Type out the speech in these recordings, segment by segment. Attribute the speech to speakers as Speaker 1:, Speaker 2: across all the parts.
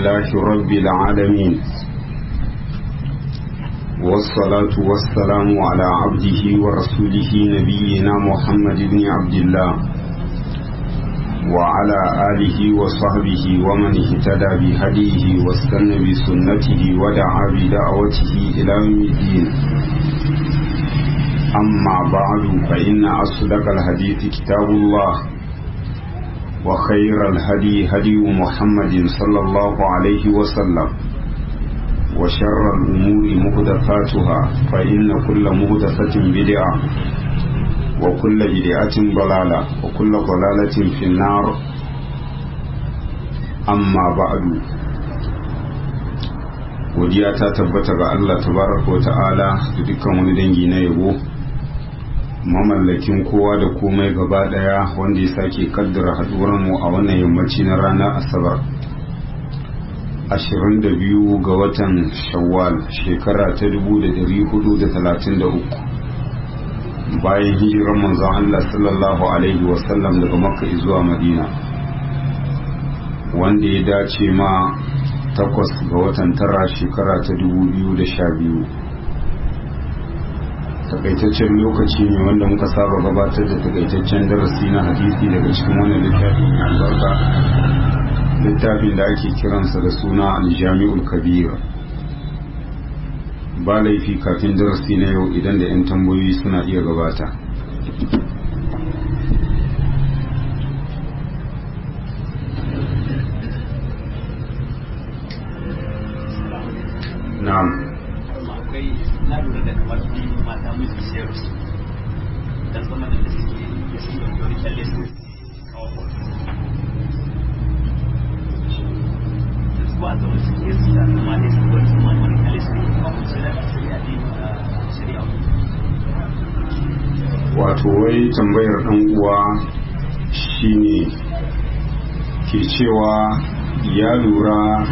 Speaker 1: لله رب العالمين والصلاة والسلام على عبده ورسوله نبينا محمد بن عبد الله وعلى آله وصحبه ومن اهتدى بهديه واستنى بسنته ودعا بدعوته إلى يوم الدين أما بعد فإن أصدق الحديث كتاب الله وخير الهدي هدي محمد صلى الله عليه وسلم وشر الأمور مهدفاتها فإن كل مهدفة بدعة وكل بدعة ضلالة وكل ضلالة في النار أما بعد godiya ta tabbata ga Allah tabaraka wa ta'ala da dukkan wani dangi na yabo mamallakin kowa da komai gaba daya wanda ya sake kaddara haduwar mu a wannan yammaci na ranar asabar 22 ga watan shawwal shekara ta 1433 bayan hijirar manzon Allah sallallahu alaihi wasallam daga makka zuwa madina wanda ya dace ma takwas ga watan tara shekara ta 2012 takaitaccen lokaci ne wanda muka saba gabatar da takaitaccen darasi na hadisi daga cikin wannan littafin albarka littafin da ake kiransa da suna aljami'ul kabir ba laifi kafin darasi na yau idan da 'yan tambayoyi suna iya gabata na'am
Speaker 2: akwai na lura da kamar biyu mata miji siyar su dan zama da suke ya sun da wani kyalle su kawo hoto su ba da wasu ke su da kuma ne su ba su ma wani kyalle su ne kawo su da shari'a ne shari'a
Speaker 1: wato wai tambayar dan uwa shine ke cewa ya lura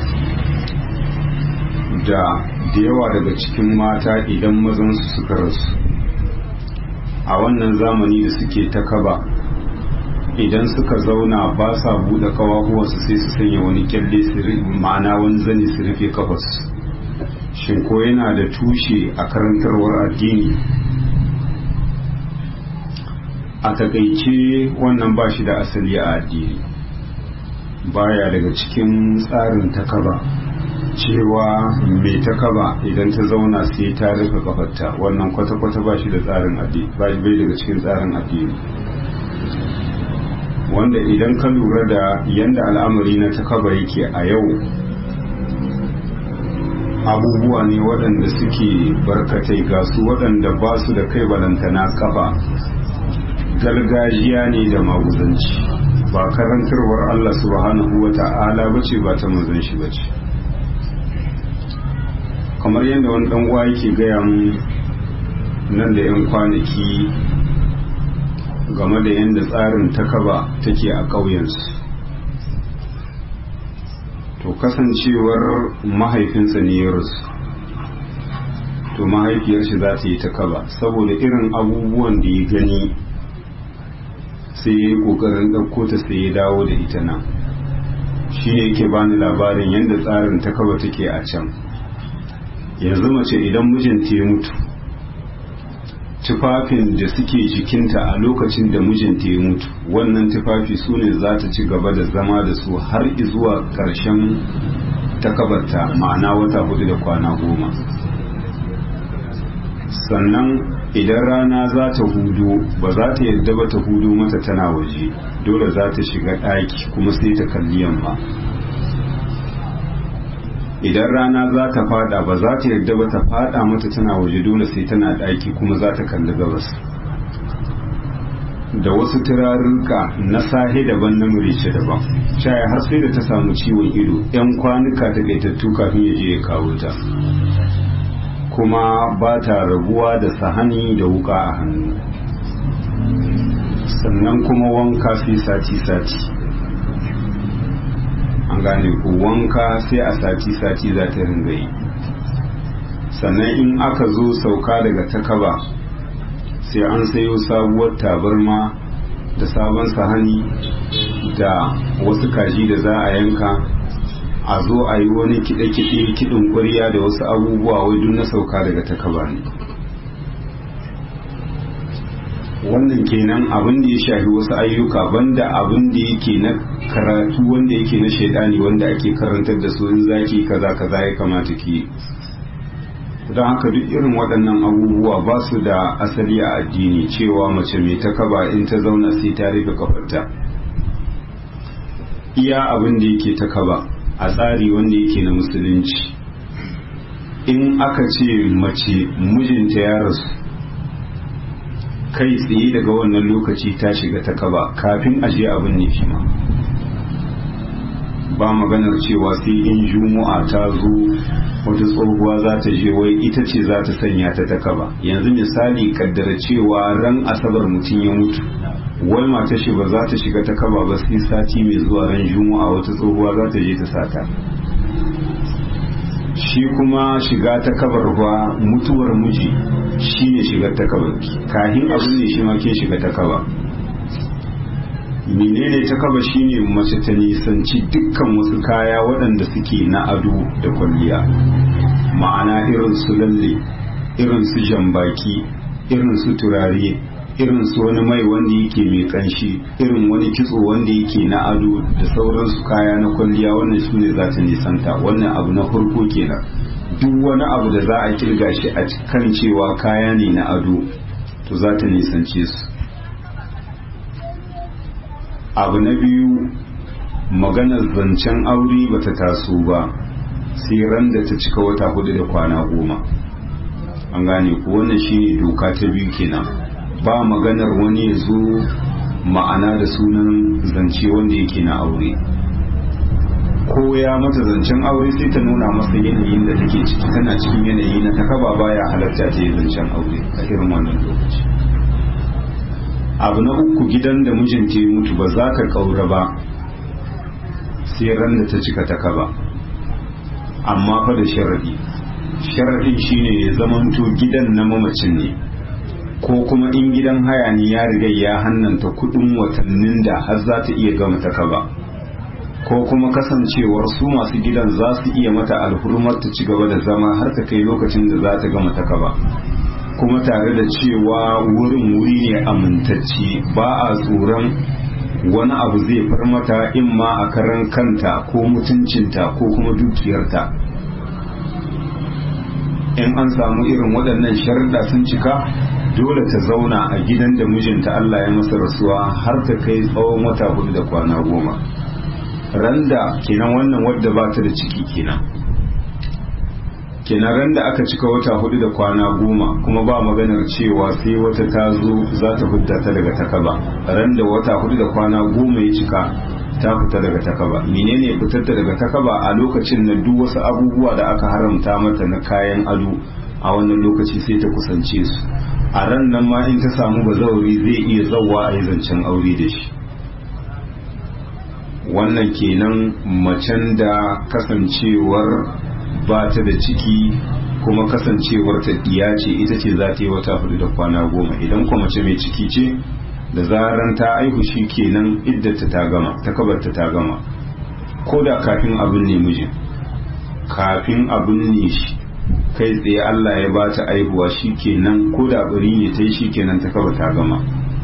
Speaker 1: da da yawa daga cikin mata idan mazansu suka rasu a wannan zamani da suke ta kaba idan suka zauna ba sa buɗe kawahuwarsu sai su sanya wani kyalle ma'ana wani zani su rufe kafarsu shin ko yana da tushe a karantarwar addini a takaice wannan ba shi da asali a addini baya daga cikin tsarin takaba cewa mai takaba idan ta zauna sai ta rufe kafarta wannan kwata-kwata ba shi da tsarin addini ba bai daga cikin tsarin addini wanda idan ka lura da yanda al'amari na takaba yake a yau abubuwa ne waɗanda suke barkatai ga su waɗanda ba su da kai balantana kafa gargajiya ne da maguzanci ba karantarwar Allah subhanahu wa ta'ala bace ba ta manzon shi bace kamar yadda wani dan uwa yake gaya mu nan da yan kwanaki game da yadda tsarin takaba take a ƙauyensu to kasancewar mahaifinsa ne ya rasu to mahaifiyar shi za ta yi takaba saboda irin abubuwan da ya gani sai ya yi ƙoƙarin ɗauko ta sai ya dawo da ita nan shi ne yake bani labarin yadda tsarin takaba take a can yanzu mace idan mijinta ya mutu tufafin da suke jikinta a lokacin da mijinta ya mutu wannan tufafi su ne za ta ci gaba da zama da su har zuwa ƙarshen takabarta ma'ana wata hudu da kwana goma sannan idan rana za ta hudu ba za ta yadda ba ta hudu mata tana waje dole za ta shiga ɗaki kuma sai ta kalli yamma idan rana za ta fada ba za ta yarda ba ta fada mata tana waje dole sai tana daki kuma za ta kalli gabas da wasu turarurruka na sahe daban na murice daban shaya har sai da ta samu ciwon ido yan kwanuka ta gaitattu kafin ya je ya kawo ta kuma ba ta rabuwa da sahani da wuka a hannu sannan kuma wanka sai sati-sati an gane ko wanka sai a sati-sati za ta ringa yi sannan in aka zo sauka daga takaba sai an sayo sabuwar tabarma da sabon sahani da wasu kaji da za a yanka a zo a yi wani kiɗe-kiɗe kiɗin ƙwarya da wasu abubuwa wai duk na sauka daga takaba ne wannan kenan abin da ya shafi wasu ayyuka banda abin da yake na karatu wanda yake na shaidani wanda ake karantar da su in zaki kaza kaza ya kamata ki don haka duk irin waɗannan abubuwa ba su da asali a addini cewa mace mai takaba in ta zauna sai ta rufe kafarta iya abin da yake takaba a tsari wanda yake na musulunci in aka ce mace mijinta ya rasu kai tsaye daga wannan lokaci ta shiga ta kaba kafin a je abin ne shi ma ba maganar cewa sai in juma'a ta zo wata tsohuwa za ta je wai ita ce za ta sanya ta ta kaba yanzu misali kaddara cewa ran asabar mutum ya mutu wai mata shi ba za ta shiga ta kaba ba sai sati mai zuwa ran juma'a wata tsohuwa za ta je ta sata shi kuma shiga ta kabar ba mutuwar miji shi ne shiga ta kabar kahin abin ne shi ma ke shiga ta kaba menene ta kaba shine mace ta nisanci dukkan wasu kaya waɗanda suke na ado da kwalliya ma'ana irin su lalle irin su jambaki irin su turare irin su wani mai wanda yake mai kanshi irin wani kitso wanda yake na ado da sauransu kaya na kwalliya wannan su ne za ta nisanta wannan abu na farko kenan duk wani abu da za a kirga shi a kan cewa kaya ne na ado to za ta nisance su abu na biyu maganar zancen aure ba ta taso ba sai ran da ta cika wata hudu da kwana goma an gane ku wannan shine doka ta biyu kenan ba maganar wani ya zo ma'ana da sunan zance wanda yake na aure ko ya mata zancen aure sai ta nuna masa yanayin da take ciki tana cikin yanayi na takaba baya halatta ta yi zancen aure a irin wannan lokaci abu na uku gidan da mijinta ya mutu ba za ka kaura ba sai ran da ta cika takaba amma fa da sharadi sharadin shine ya zamanto gidan na mamacin ne ko kuma in gidan haya ne ya riga ya hannanta kudin watannin da har za ta iya gama ta kaba ko kuma kasancewar su masu gidan za su iya mata alhurmar ta ci gaba da zama har ta kai lokacin da za ta gama ta kaba kuma tare da cewa wurin wuri ne amintacce ba a tsoron wani abu zai far mata in ma a karan kanta ko mutuncinta ko kuma dukiyarta in an samu irin waɗannan sharuɗa sun cika dole ta zauna a gidan da mijinta Allah ya masa rasuwa har ta kai tsawon wata hudu da kwana goma randa kenan wannan wadda ba ta da ciki kenan kenan randa aka cika wata hudu da kwana goma kuma ba maganar cewa sai wata ta zo za ta fidda ta daga takaba randa wata hudu da kwana goma ya cika ta fita daga takaba menene fitar ta daga takaba a lokacin na duk wasu abubuwa da aka haramta mata na kayan ado a wannan lokaci sai ta kusance su a ran nan ma in ta samu bazauri zai iya zauwa a yi zancen aure da shi wannan kenan macen da kasancewar ba ta da ciki kuma kasancewar ta diya ce ita ce za ta yi wata hudu da kwana goma idan kuma mace mai ciki ce da zaran ta aihu shi kenan iddata ta gama ta kabarta ta gama ko da kafin abin ne mijin kafin abin ne shi kai tsaye Allah ya ba ta aihuwa shi kenan ko da bari ne ta yi shi kenan ta kaba ta gama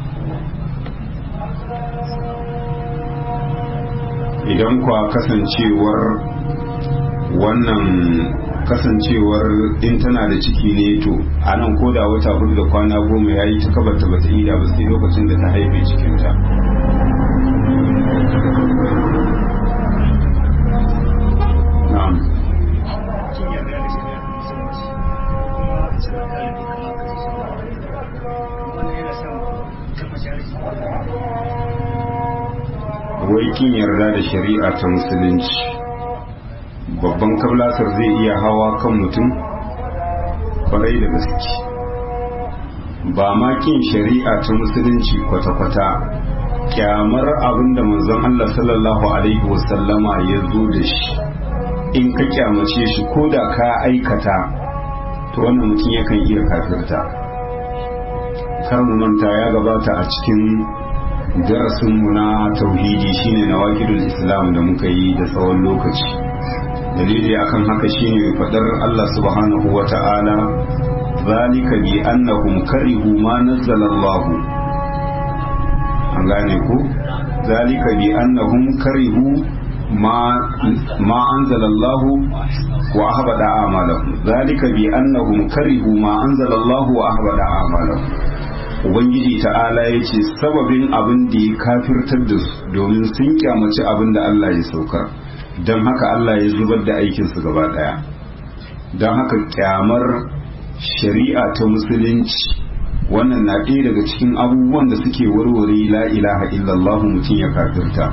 Speaker 1: idan kwa kasancewar wannan kasancewar in tana da ciki ne to a nan ko da wata hudu da kwana goma ya yi ta kabarta bata yi da ba sai lokacin da ta haife cikinta na'am wai kin yarda da shari'a ta musulunci babban kablasar zai iya hawa kan mutum kwarai da gaske ba ma kin shari'a ta musulunci kwata-kwata kyamar abinda manzon Allah sallallahu alaihi wasallama ya zo da shi in ka kyamace shi ko da ka aikata to wannan mutum yakan iya kafirta kar mu manta ya gabata a cikin darasinmu na tauhidi shine na wakilul islam da muka yi da tsawon lokaci dalili akan haka shine fadar Allah subhanahu wa ta'ala zalika bi annahum karihu ma nazzala Allah an gane ku zalika bi annahum karihu ma ma anzala Allah wa ahbada a'malahum zalika bi annahum karihu ma anzala Allah wa ahbada a'malahum ubangiji ta'ala ya ce sababin abin da ya kafirtar da su domin sun kyamaci abin da Allah ya saukar don haka Allah ya zubar da aikinsu gaba daya don haka kyamar shari'a ta musulunci wannan na ɗaya daga cikin abubuwan da suke warware la ilaha illallah mutum ya kafirta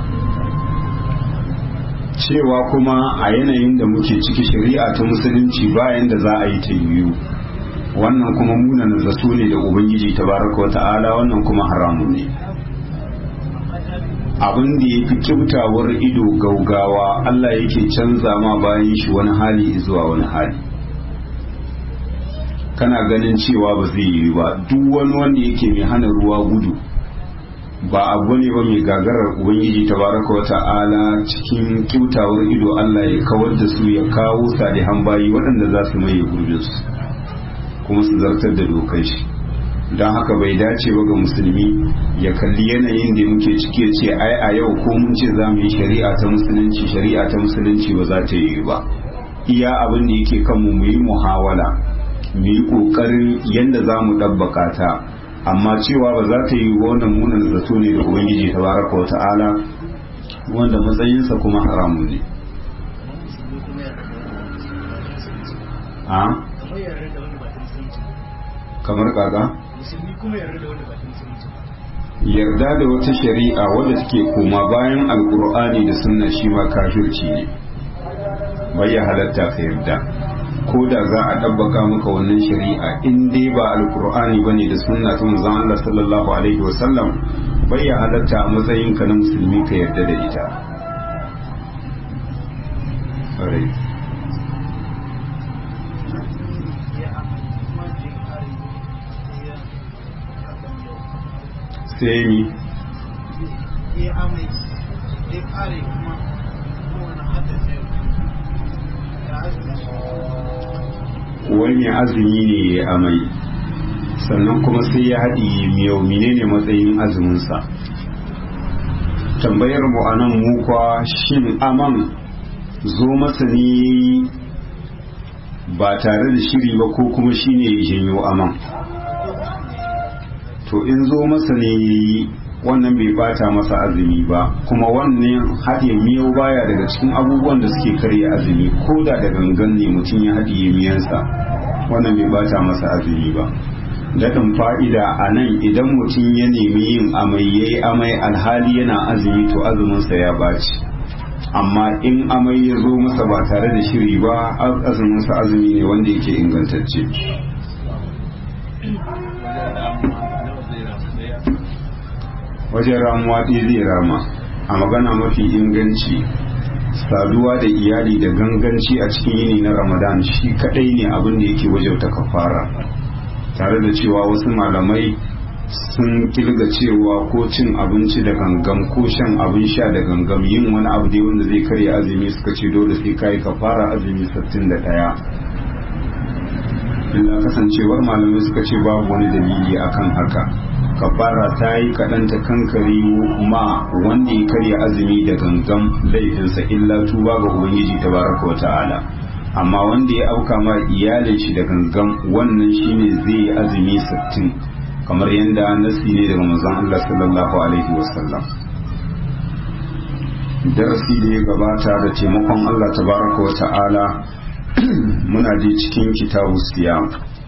Speaker 1: cewa kuma a yanayin da muke ciki shari'a ta musulunci bayan da za a yi ta yiwu wannan kuma munan zato ne da ubangiji tabaraka wa ta'ala wannan kuma haramun ne abin da ya fi kyautawar ido gaugawa Allah yake canza ma bayan shi wani hali zuwa wani hali kana ganin cewa ba zai yi ba duk wani wanda yake mai hana ruwa gudu ba abu ne ba mai gagarar ubangiji tabaraka wa ta'ala cikin kyautawar ido Allah ya kawar da su ya kawo salihan bayi waɗanda za su maye gurbinsu kuma su zartar da dokar shi don haka bai dace ba ga musulmi ya kalli yanayin da muke ciki ya ce ai a yau ko mun ce za mu yi shari'a ta musulunci shari'a ta musulunci ba za ta yi ba iya abin da yake kanmu mu yi muhawala mu yi kokarin yadda za mu ɗabbaka ta amma cewa ba za ta yi wannan munan zato ne da ubangiji ta baraka wa ta'ala wanda matsayinsa kuma haramun ne a kamar kaga yarda da wata shari'a wadda take koma bayan alkur'ani da sunna shi ma kafirci ne bai ya halatta ka yarda ko da za a ɗabbaka maka wannan shari'a in dai ba alkur'ani bane da sunna ta manzon Allah sallallahu alaihi wasallam bai ya halatta a matsayin ka na musulmi ka yarda da ita sai mi
Speaker 3: ya amai ya kare kuma kowane haddasa
Speaker 1: wani azumi ne ya amai sannan kuma sai ya haɗi miyau menene matsayin azuminsa tambayar mu a nan mukwa shin aman zo masa ne ba tare da shiri ba ko kuma shine ya janyo aman to in zo masa ne wannan bai bata masa azumi ba kuma wannan haɗe miyau baya daga cikin abubuwan da suke karya azumi ko da da gangan ne mutum ya haɗiye miyansa wannan bai bata masa azumi ba daɗin fa'ida a nan idan mutum ya nemi yin amai ya yi amai alhali yana azumi to azuminsa ya baci amma in amai ya zo masa ba tare da shiri ba azuminsa azumi ne wanda yake ingantacce wajen ramuwa ɗaya zai rama a magana mafi inganci saduwa da iyali da ganganci a cikin yini na ramadan shi kadai ne abin da yake wajauta kafara tare da cewa wasu malamai sun kilga cewa ko cin abinci da gangam ko shan abin sha da gangam yin wani abu dai wanda zai karya azumi suka ce dole sai kai kafara azumi 61 illa kasancewar malamai suka ce babu wani dalili akan haka kafara ta yi kaɗan ta kankari ma wanda ya karya azumi da gangan laifinsa illa tuba ga ubangiji ta baraka wa ta'ala amma wanda ya auka ma iyalin shi da gangan wannan shine zai yi azumi sittin kamar yadda nasi ne daga manzon Allah sallallahu alaihi wasallam darasi da ya gabata da taimakon Allah tabaraka wa ta'ala muna je cikin kitabu siyam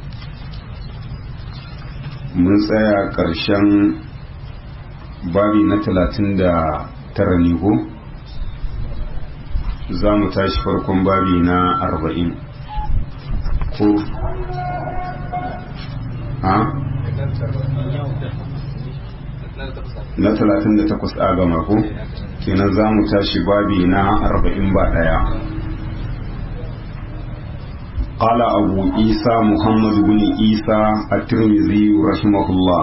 Speaker 1: mun tsaya ƙarshen babi na talatin da tara ne ko za mu tashi farkon babi na arba'in ko ha na talatin da takwas a gama ko kenan za mu tashi babi na arba'in ba ɗaya قال أبو عيسى محمد بن عيسى الترمذي رحمه الله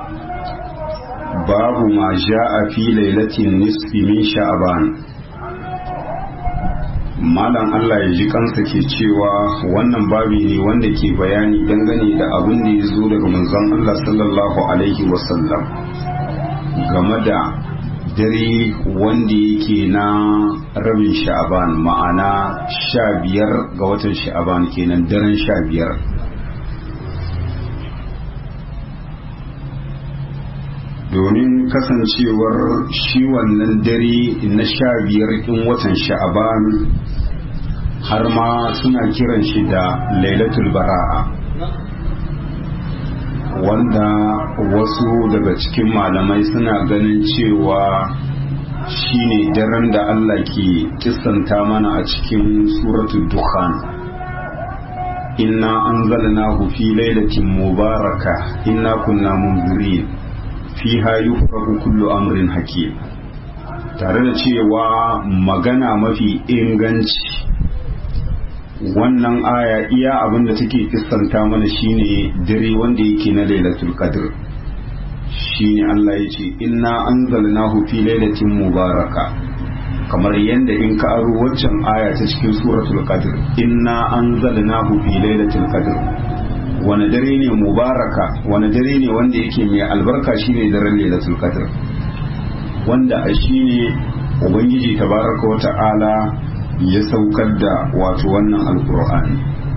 Speaker 1: باب ما جاء في ليلة النصف من شعبان malam Allah ya ji kansa ke cewa wannan babi ne wanda ke bayani dangane da abin da ya zo daga manzon Allah sallallahu alaihi wasallam game da dare wanda yake na rabin sha'aban ma'ana sha biyar ga watan sha'aban kenan daren sha biyar domin kasancewar shi wannan dare na sha biyar ɗin watan sha'aban har ma suna kiran shi da lailatul bara'a wanda wasu daga cikin malamai suna ganin cewa shine daren da Allah ke kissanta mana a cikin suratul dukhan inna anzalnahu fi lailatin mubaraka inna kunna munzirin fiha yufraku kullu amrin hakim tare da cewa magana mafi inganci wannan aya iya abin da take kissanta mana shine dare wanda yake na lailatul qadr shine Allah ya ce inna anzalnahu fi lailatin mubaraka kamar yadda in ka aro waccan aya ta cikin suratul qadr inna anzalnahu fi lailatul qadr wani dare ne mubaraka wani dare ne wanda yake mai albarka shine daren lailatul qadr wanda a shine ubangiji tabaraka wa ta'ala ya saukar da wato wannan alkur'ani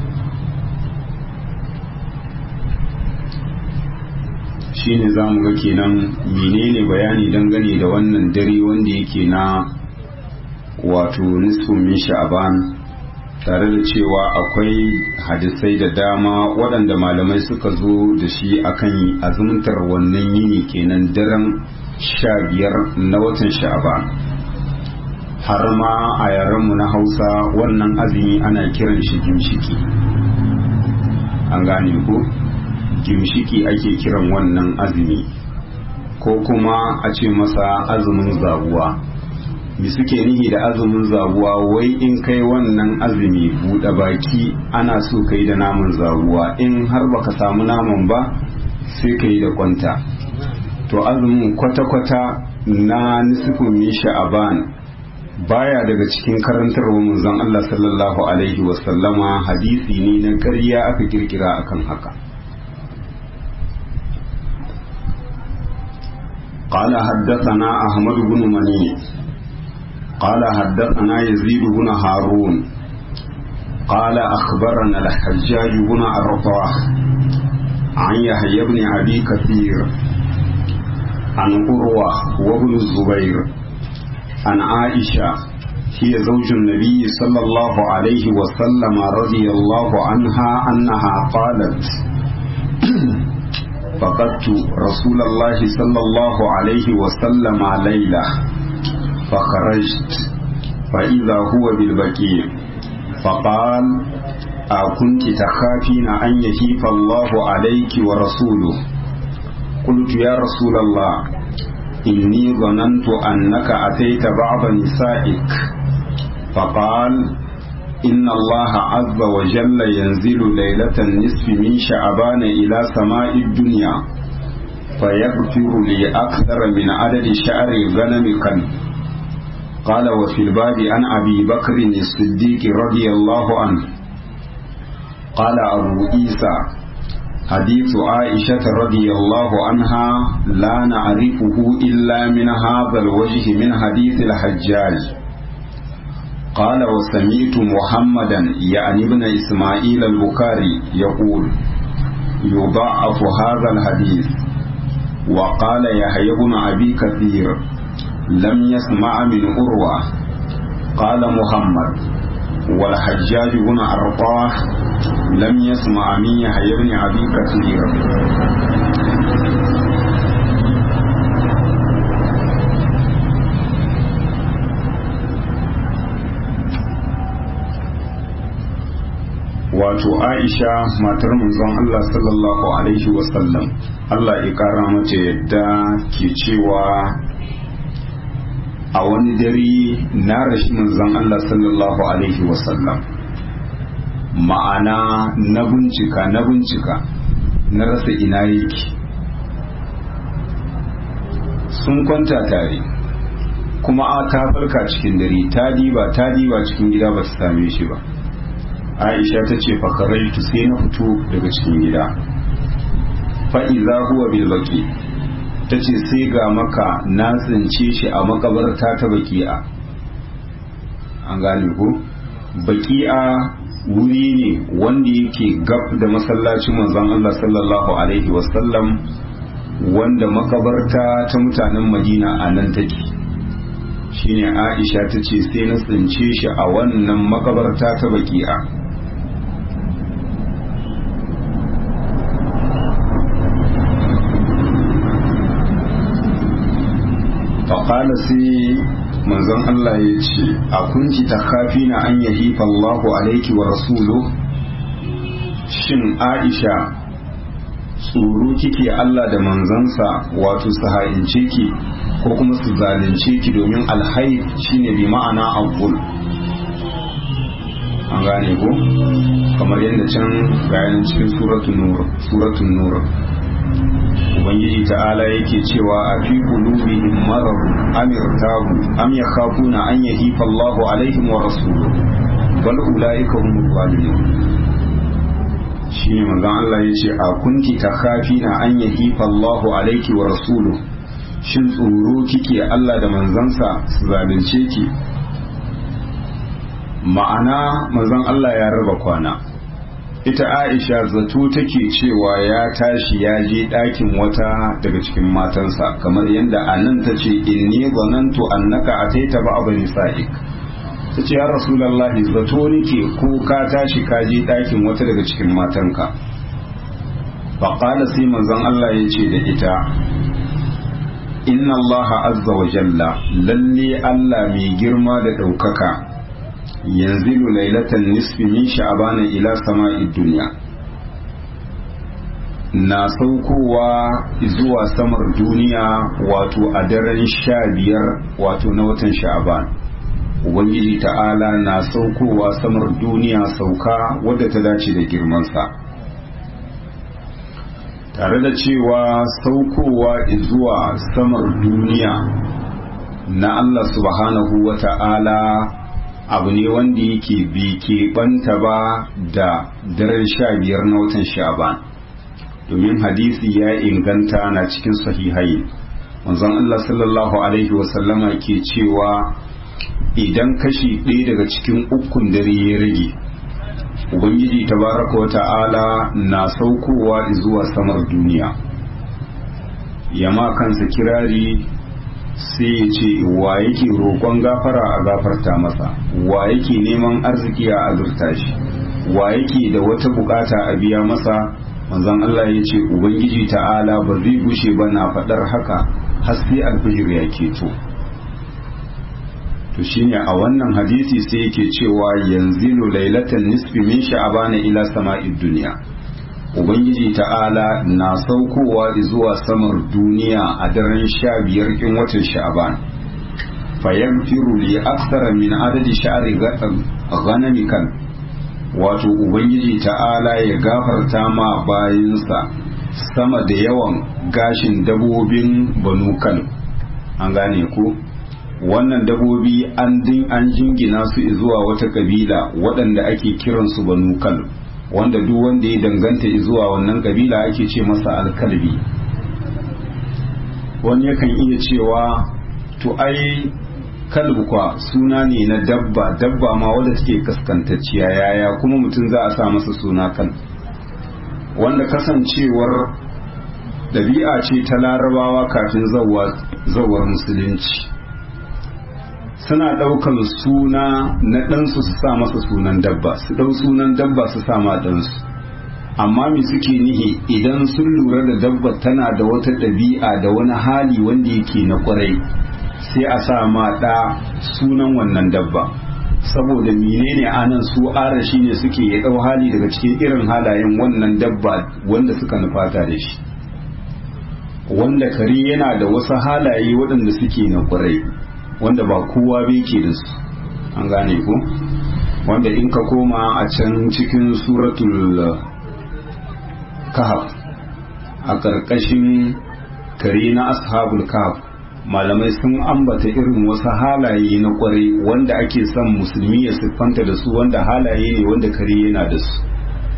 Speaker 1: shine za mu ga kenan menene bayani dangane da wannan dare wanda yake na wato nisfin min sha'aban tare da cewa akwai hadisai da dama waɗanda malamai suka zo da shi akan azumtar wannan yini kenan daren sha biyar na watan sha'aban har ma a yarenmu na hausa wannan azumi ana kiran shi gimshiki an gane ko gimshiki ake kiran wannan azumi ko kuma a ce masa azumin zabuwa mi suke nihi da azumin zabuwa wai in kai wannan azumi buɗe baki ana so kai da naman zabuwa in har baka samu naman ba sai ka yi da kwanta to azumin kwata-kwata na nisifin min sha'aban baya daga cikin karantarwa manzon Allah sallallahu alaihi wasallama hadisi ne na ƙarya aka kirkira akan haka قال حدثنا أحمد بن مني قال حدثنا يزيد بن هارون قال أخبرنا الحجاج بن أرطاه عن يحيى بن أبي كثير عن قروة وابن الزبير عن عائشة هي زوج النبي صلى الله عليه وسلم رضي الله عنها أنها قالت فقدت رسول الله صلى الله عليه وسلم ليلة فخرجت فإذا هو بالبكير فقال أكنت تخافين أن يهيف الله عليك ورسوله قلت يا رسول الله إني ظننت أنك أتيت بعض نسائك فقال إن الله عز وجل ينزل ليلة النصف من شعبان إلى سماء الدنيا فيغفر لي أكثر من عدد شعر الغنم كان قال وفي الباب عن أبي بكر الصديق رضي الله عنه قال أبو عيسى حديث عائشة رضي الله عنها لا نعرفه إلا من هذا الوجه من حديث الحجاج قال وسمعت محمدا يعني ابن إسماعيل البخاري يقول يضاعف هذا الحديث وقال يحيى بن أبي كثير لم يسمع من أروى قال محمد والحجاج بن أرطاه لم يسمع من يحيى بن أبي كثير wato aisha matar manzon Allah sallallahu alaihi wasallam Allah ya kara mace yadda ke cewa a wani dare na rashi manzon Allah sallallahu alaihi wasallam ma'ana na bincika na bincika na rasa ina yake sun kwanta tare kuma a ta farka cikin dare ta diba ta diba cikin gida ba ta same shi ba aisha ta ce fakaraitu sai na fito daga cikin gida fa'iza huwa bil baki ta ce sai ga maka na tsince shi a makabarta ta baki'a an gane ko baki'a wuri ne wanda yake gab da masallacin manzon Allah sallallahu alaihi wasallam wanda makabarta ta mutanen madina a nan take shine aisha ta ce sai na tsince shi a wannan makabarta ta baki'a faƙala sai manzon Allah ya ce a kunci ta kafi na an yahifa Allahu alaiki wa rasulu shin aisha tsoro kike Allah da manzansa wato su ha'ince ki ko kuma su zalunce ki domin alhaif shine bi ma'ana abbul an gane ko kamar yadda can gayanin cikin suratun nur suratun nur ubangiji ta'ala yake cewa a fi qulubihim marad am irtabu am yakhafuna an yahifa Allahu alaihim wa rasuluhu bal ulaika humul zalimun shine manzon Allah yace a kunti takhafina an yahifa Allahu alaiki wa rasuluhu shin tsoro kike Allah da manzansa su zalunce ki ma'ana manzon Allah ya raba kwana ita Aisha zato take cewa ya tashi ya je ɗakin wata daga cikin matansa kamar yadda anan ta ce inni zanantu annaka ataita ba abu nisa'ik ta ce ya rasulallahi zato nake ko ka tashi ka je ɗakin wata daga cikin matanka faƙala sai manzon Allah ya ce da ita inna Allah azza wa jalla lalle Allah mai girma da ɗaukaka yanzilu lailatan nisfi min sha'bana ila sama'id dunya na saukowa zuwa samar duniya wato a daren sha biyar wato na watan sha'ban ubangiji ta'ala na saukowa samar duniya sauka wadda ta dace da girmansa tare da cewa saukowa zuwa samar duniya na Allah subhanahu wa ta'ala abu ne wanda yake bi keɓanta ba da daren sha biyar na watan sha'ban domin hadisi ya inganta na cikin sahihai manzon Allah sallallahu alaihi wasallama ke cewa idan kashi ɗaya daga cikin ukun dare ya rage ubangiji tabaraka wa ta'ala na saukowa zuwa samar duniya yama kansa kirari sai ya ce wa yake roƙon gafara a gafarta masa wa yake neman arziki a azurta shi wa yake da wata bukata a biya masa manzon Allah ya ce ubangiji ta'ala ba zai gushe ba na faɗar haka har sai alfijir ya keto to shine a wannan hadisi sai yake cewa yanzilu lailatan nisfi min sha'bana ila sama'id dunya ubangiji ta'ala na saukowa zuwa samar duniya a daren sha biyar kin watan sha'ban fayaghfiru li akthara min adadi sha'ri ghanamikan wato ubangiji ta'ala ya gafarta ma bayinsa sama da yawan gashin dabobin banukal an gane ku wannan dabobi an din an jingina su zuwa wata kabila waɗanda ake kiransu banukal wanda duk wanda ya danganta zuwa wannan kabila ake ce masa alkalbi wani yakan iya cewa to ai kalbu kwa suna ne na dabba dabba ma wadda take kaskantacciya yaya kuma mutum za a sa masa suna kan wanda kasancewar ɗabi'a ce ta larabawa kafin zawar musulunci suna ɗaukan suna na ɗansu su sa masa sunan dabba su ɗau sunan dabba su sa ma ɗansu amma me suke nihi idan sun lura da dabba tana da wata ɗabi'a da wani hali wanda yake na ƙwarai sai a sa ma ɗa sunan wannan dabba saboda menene anan su arashi ne suke ya ɗau hali daga cikin irin halayen wannan dabba wanda suka nufata da shi wanda kare yana da wasu halaye waɗanda suke na ƙwarai wanda ba kowa bai ke da su an gane ku wanda in ka koma a can cikin suratul kahf a ƙarƙashin kare na ashabul kahf malamai sun ambata irin wasu halaye na kwarai wanda ake son musulmi ya siffanta da su wanda halaye ne wanda kare yana da su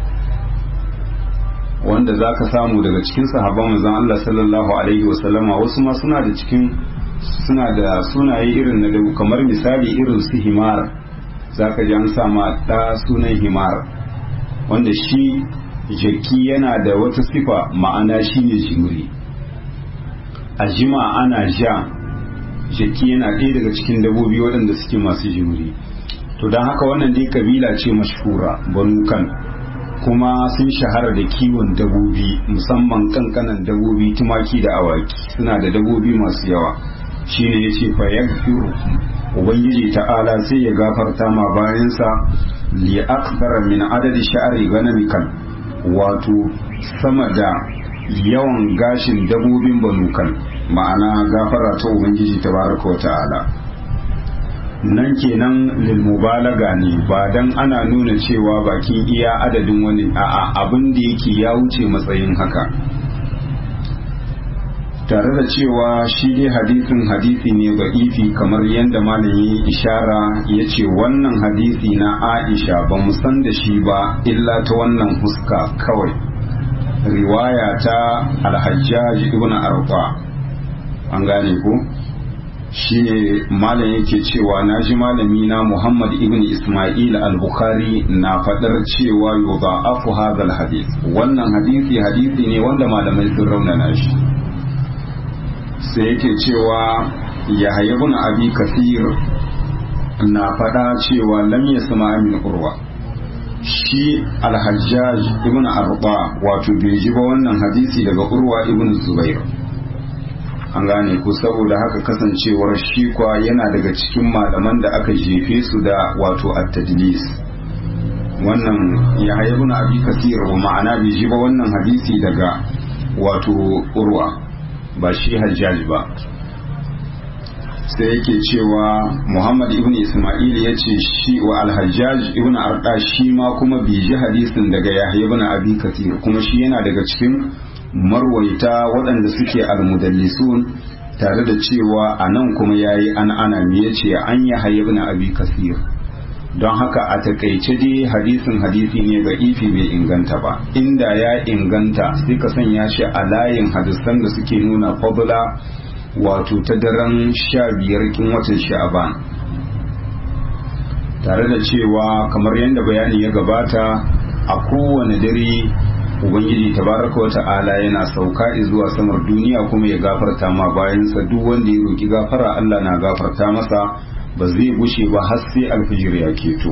Speaker 1: wanda za ka samu daga cikin sahabban manzon Allah sallallahu alaihi wasallama wasu ma suna da cikin suna da sunaye irin na dabu kamar misali irin su himar za ka ji an sama ɗa sunan himar wanda shi jaki yana da wata sifa ma'ana shi ne jimri a jima ana ja jaki yana ɗaya daga cikin dabobi waɗanda suke masu jimri to don haka wannan dai kabila ce mashhura banu kan kuma sun shahara da kiwon dabobi musamman kankanan dabobi tumaki da awaki suna da dabobi masu yawa shine yace fa yaghfiru ubangiji ta'ala sai ya gafarta ma bayansa li akthara min adadi sha'ri ganamikan wato sama da yawan gashin dabobin banukan ma'ana gafara ta ubangiji tabaraka wa ta'ala nan kenan lil mubalaga ne ba dan ana nuna cewa bakin iya adadin wani a'a abin da yake ya wuce matsayin haka tare da cewa shi dai hadisin hadisi ne ga ifi kamar yadda malami ishara ya ce wannan hadisi na aisha ba mu san da shi ba illa ta wannan huska kawai riwaya ta alhajjaj ibn arfa an gane ko shine malam yake cewa na ji malami na Muhammad ibn Ismail al-Bukhari na fadar cewa yudha'afu hadha al-hadith wannan hadisi hadisi ne wanda malamai sun raunana shi sai yake cewa Yahya ibn Abi Kathir na fada cewa lam yasma min urwa shi al-Hajjaj ibn Arba wato bai ji ba wannan hadisi daga Urwa ibn Zubair an gane ku saboda haka kasancewar shi kwa yana daga cikin malaman da aka jefe su da wato at-tadlis wannan ya haibu na abi kasir wa ma'ana bai ji ba wannan hadisi daga wato urwa ba shi hajjaj ba sai yake cewa muhammad ibn isma'il ya ce shi wa alhajjaj ibn arda shi ma kuma bai ji hadisin daga yahya ibn abi kasir kuma shi yana daga cikin marwaita waɗanda suke almudallisun tare da cewa a nan kuma ya yi an ana ya ce an yi hayyab na abi kasir don haka a takaice dai hadisin hadisi ne ga ifi bai inganta ba inda ya inganta sai ka sanya shi a layin hadisan da suke nuna fadla wato ta daren sha biyar kin watan sha'aban tare da cewa kamar yadda bayani ya gabata a kowane dare ubangiji tabaraka wa ta'ala yana sauka zuwa samar duniya kuma ya gafarta ma bayansa duk wanda ya roki gafara Allah na gafarta masa ba zai gushe ba har sai alfijir ya keto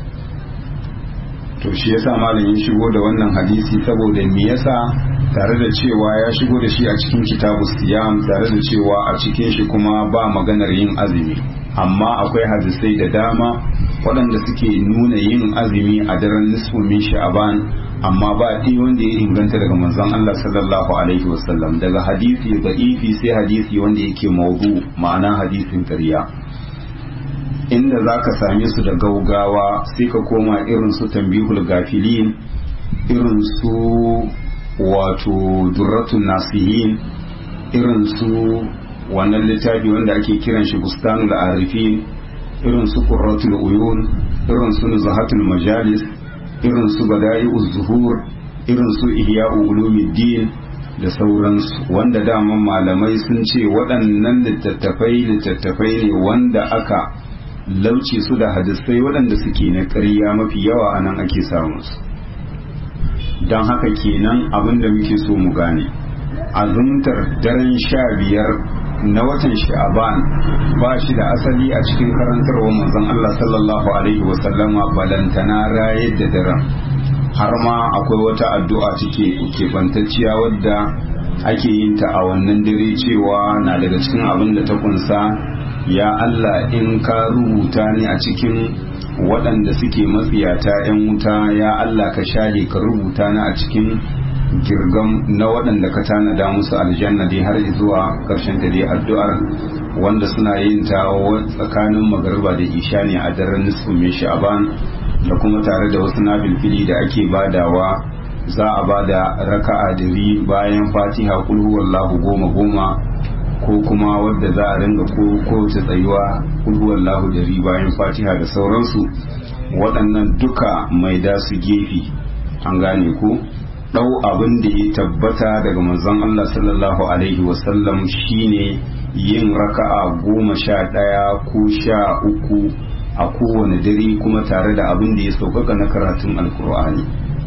Speaker 1: to shi yasa malam ya shigo da wannan hadisi saboda me yasa tare da cewa ya shigo da shi a cikin kitabu siyam tare da cewa a cikin shi kuma ba maganar yin azumi amma akwai hadisai da dama waɗanda suke nuna yin azumi a daren nisfu min sha'aban amma ba ɗi wanda ya inganta daga manzon Allah sallallahu alaihi wasallam daga hadisi da'ifi sai hadisi wanda yake maudu ma'ana hadisin ƙarya inda za ka same su da gaugawa sai ka koma irin su tambihul gafilin irin su wato durratun nasihin irin su wannan littafi wanda ake kiran shi bustanul arifin irin su qurratul uyun irin su nuzahatul majalis irin su bada'i'uz zuhur irin su ihya'u ulumuddin da sauransu wanda daman malamai sun ce waɗannan littattafai littattafai ne wanda aka lauce su da hadisai waɗanda suke na ƙarya mafi yawa a nan ake samun su don haka kenan abin da muke so mu gane azumtar daren sha biyar na watan sha'aban ba shi da asali a cikin karantarwa manzon Allah sallallahu alaihi wasallama balantana rayar da daren har ma akwai wata addu'a take keɓantacciya wadda ake yin ta a wannan dare cewa na daga cikin abin da ta kunsa ya Allah in ka rubuta ni a cikin waɗanda suke matsiyata 'yan wuta ya Allah ka share ka rubuta ni a cikin girgam na waɗanda ka tanada musu aljanna dai har zuwa ƙarshen ta dai addu'ar wanda suna yin ta tsakanin magariba da isha ne a daren nisfu mai sha'aban da kuma tare da wasu nafilfili da ake badawa za a bada raka'a dari bayan fatiha kulhu wallahu goma goma ko kuma wadda za a ringa ko kowace tsayuwa kulhuwar lahu dari bayan fatiha da sauransu waɗannan duka mai da su gefe an gane ko ɗau abin da ya tabbata daga manzon Allah sallallahu alaihi wasallam shine yin raka'a goma sha ɗaya ko sha uku a kowane dare kuma tare da abin da ya sauƙaƙa na karatun alkur'ani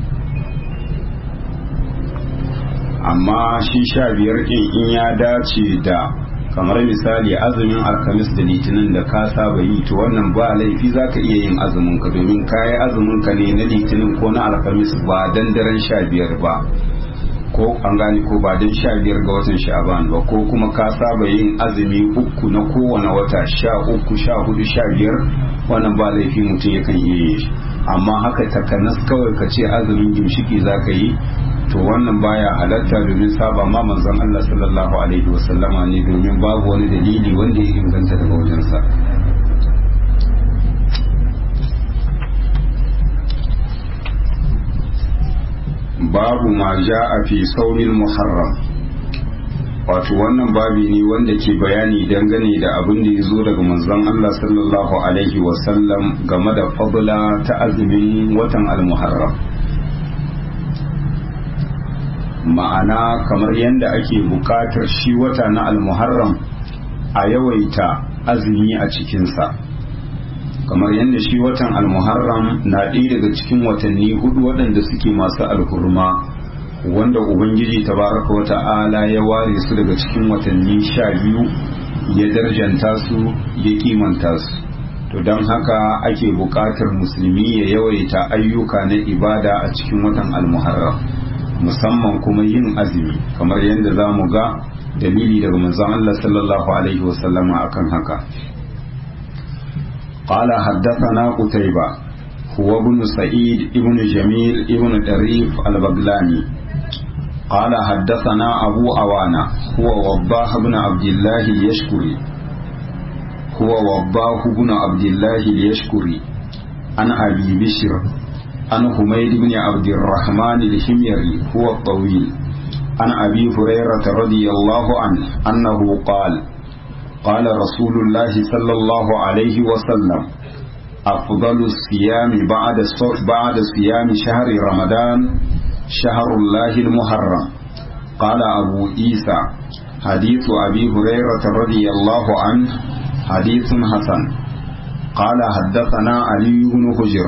Speaker 1: amma shi sha biyar ɗin in ya dace da kamar misali azumin alkamis da litinin da ka saba yi to wannan ba laifi za ka iya yin azumin ka domin ka yi azumin ka ne na litinin ko na alkamis ba dan daren sha biyar ba ko an gane ko ba dan sha biyar ga watan sha'aban ba ko kuma ka saba yin azumi uku na kowane wata sha uku sha hudu sha biyar wannan ba laifi mutum yakan iya yi amma haka takanas kawai ka ce azumin gimshiki za ka yi to wannan baya halatta domin saba ma manzon Allah sallallahu alaihi wasallama ne domin babu wani dalili wanda ya inganta daga wajensa babu ma a fi saurin muharram wato wannan babi ne wanda ke bayani dangane da abin da ya zo daga manzon Allah sallallahu alaihi wasallam game da fadla ta azumin watan al-muharram ma'ana kamar yadda ake bukatar shi wata na almuharram a yawaita azumi a cikinsa kamar yadda shi watan almuharram na ɗaya daga cikin watanni hudu waɗanda suke masu alhurma wanda ubangiji tabaraka wa ta'ala ya ware su daga cikin watanni sha biyu ya darjanta su ya kimanta su to don haka ake bukatar musulmi ya yawaita ayyuka na ibada a cikin watan almuharram musamman kuma yin azumi kamar yadda za mu ga dalili daga manzon Allah sallallahu alaihi wasallama akan haka qala haddathana qutayba huwa ibn sa'id ibn jamil ibn darif al-baglani قال حدثنا أبو أوانا هو وضاح بن عبد الله اليشكري هو وضاح بن عبد الله اليشكري عن أبي بشر عن حميد بن عبد الرحمن الحميري هو الطويل عن أبي هريرة رضي الله عنه أنه قال قال رسول الله صلى الله عليه وسلم أفضل الصيام بعد بعد صيام شهر رمضان شهر الله المحرم قال أبو عيسى حديث أبي هريرة رضي الله عنه حديث حسن قال حدثنا علي بن حجر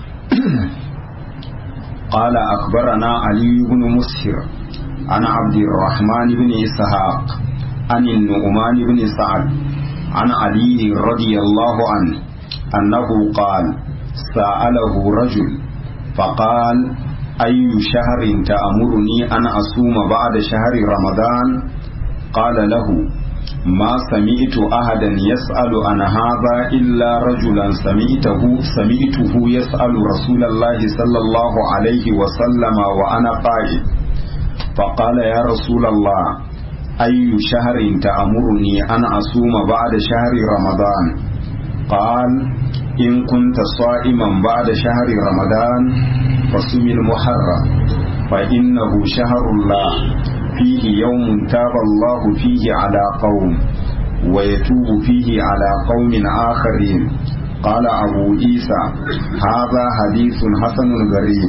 Speaker 1: قال أخبرنا علي بن مسهر عن عبد الرحمن بن إسحاق عن النعمان بن سعد عن علي رضي الله عنه أنه قال سأله رجل فقال أي شهر تأمرني أن أصوم بعد شهر رمضان قال له ما سمعت أحدا يسأل عن هذا إلا رجلا سمعته سمعته يسأل رسول الله صلى الله عليه وسلم وأنا قائد فقال يا رسول الله أي شهر تأمرني أن أصوم بعد شهر رمضان قال إن كنت صائما بعد شهر رمضان فصم المحرم فإنه شهر الله فيه يوم تاب الله فيه على قوم ويتوب فيه على قوم آخرين قال أبو عيسى هذا حديث حسن غريب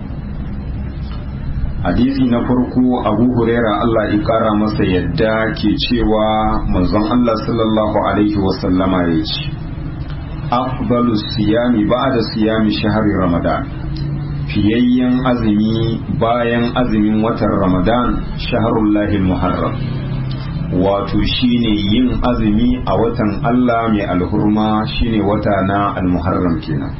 Speaker 1: hadisi na farko abu huraira Allah ya kara masa yadda ke cewa manzon Allah sallallahu alaihi wasallama ya ce afdalu siyami ba'da siyami shahri ramadan fiyayyen azumi bayan azumin watan ramadan shaharullahi muharram wato shine yin azumi a watan Allah mai alhurma shine wata na almuharram kenan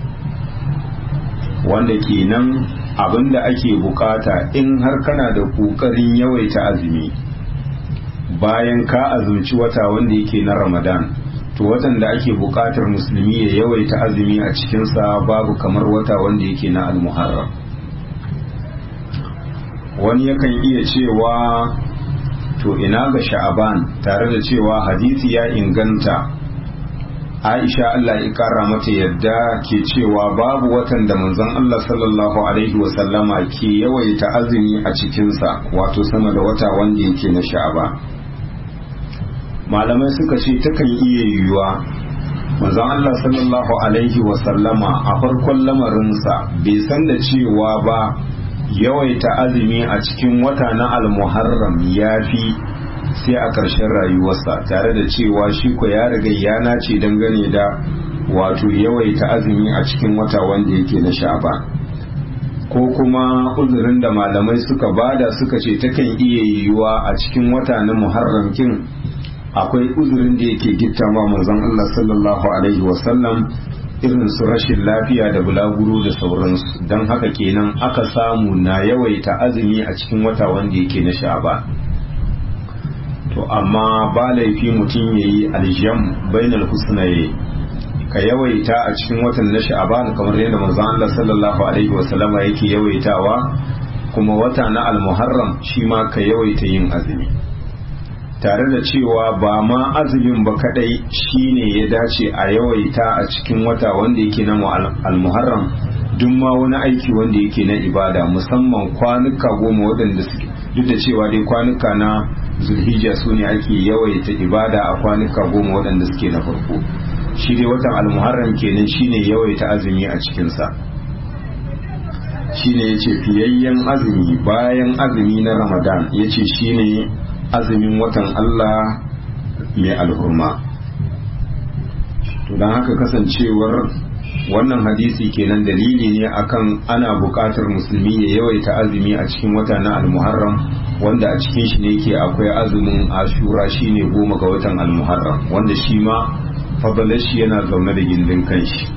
Speaker 1: wanda kenan abinda ake bukata in har kana da kokarin yawaita azumi bayan ka azumci wata wanda yake na ramadan to watan da ake bukatar musulmi ya yawaita azumi a cikinsa babu kamar wata wanda yake na almuharram wani yakan iya cewa to ina ga sha'aban tare da cewa hadisi ya inganta aisha Allah ya kara mata yadda ke cewa babu watan da manzon Allah sallallahu alaihi wasallama ke yawaita azumi a cikinsa wato sama da wata wanda yake na sha'aban malamai suka ce takan iya yiwuwa manzon Allah sallallahu alaihi wasallama a farkon lamarinsa bai san da cewa ba yawaita azumi a cikin wata na almuharram ya fi sai a ƙarshen rayuwarsa tare da cewa shi ko ya riga ya nace dangane da wato yawaita azumi a cikin wata wanda yake na sha'ban ko kuma uzurin da malamai suka bada suka ce takan iya yiwuwa a cikin wata na muharram kin akwai uzurin da yake gitta ma manzon Allah sallallahu alaihi wasallam irin su rashin lafiya da bulaguro da sauransu don haka kenan aka samu na yawaita azumi a cikin wata wanda yake na sha'ban to amma ba laifi mutum yayi aljam bainal husnaye ka yawaita a cikin watan na sha'ban kamar yadda manzon Allah sallallahu alaihi wasallama yake yawaitawa kuma wata na almuharram shi ma ka yawaita yin azumi tare da cewa ba ma azumin ba kadai shine ya dace a yawaita a cikin wata wanda yake na almuharram duk ma wani aiki wanda yake na ibada musamman kwanuka goma waɗanda suke duk da cewa dai kwanuka na zulhijja su ne ake yawaita ibada a kwanuka goma waɗanda suke na farko shi dai watan almuharram kenan shine yawaita azumi a cikinsa shine yace fiyayyen azumi bayan azumi na ramadan yace shine azumin watan Allah mai alhurma to don haka kasancewar wannan hadisi kenan dalili ne akan ana buƙatar musulmi ya yawaita azumi a cikin wata na almuharram wanda a cikin shi ne ke akwai azumin ashura shine goma ga watan almuharram wanda shi ma fadalar shi yana zaune da gindin kanshi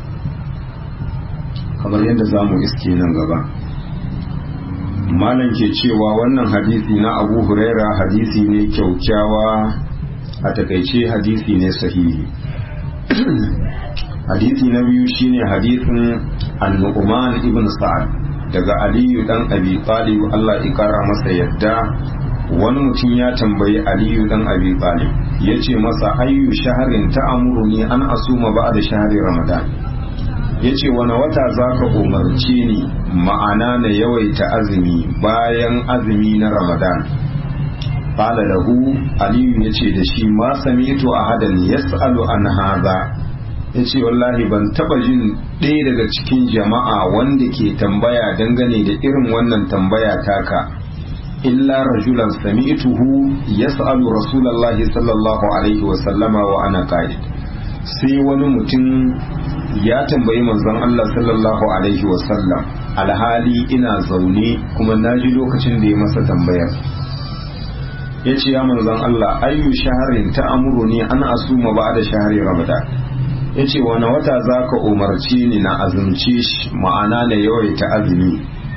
Speaker 1: kamar yadda za mu iske nan gaba malam ke cewa wannan hadisi na abu huraira hadisi ne kyaukyawa a takaice hadisi ne sahihi hadisi na biyu shine hadisin annu'man ibn sa'ad daga aliyu dan abi talib Allah ya kara masa yadda wani mutum ya tambayi aliyu dan abi talib yace masa ayyu shaharin ta'amuruni an asuma ba'da shahri ramadan yace wani wata zaka umarce ni ma'ana na yawaita azumi bayan azumi na ramadan qala lahu aliyu yace da shi ma sami'tu ahadan yas'alu an hadha yace wallahi ban taba jin ɗaya daga cikin jama'a wanda ke tambaya dangane da irin wannan tambaya taka illa rajulan sami'tuhu yas'alu rasulullahi sallallahu alaihi wa sallama wa ana qa'id sai wani mutum ya tambayi manzon Allah sallallahu alaihi wa sallam alhali ina zaune kuma naji lokacin da ya masa tambayar ya ce ya manzon Allah ayyu shaharin ta amuru ne an asuma ba da shahari ramadan ya ce wani wata za ka umarci ni na azumce shi ma'ana na yawaita azumi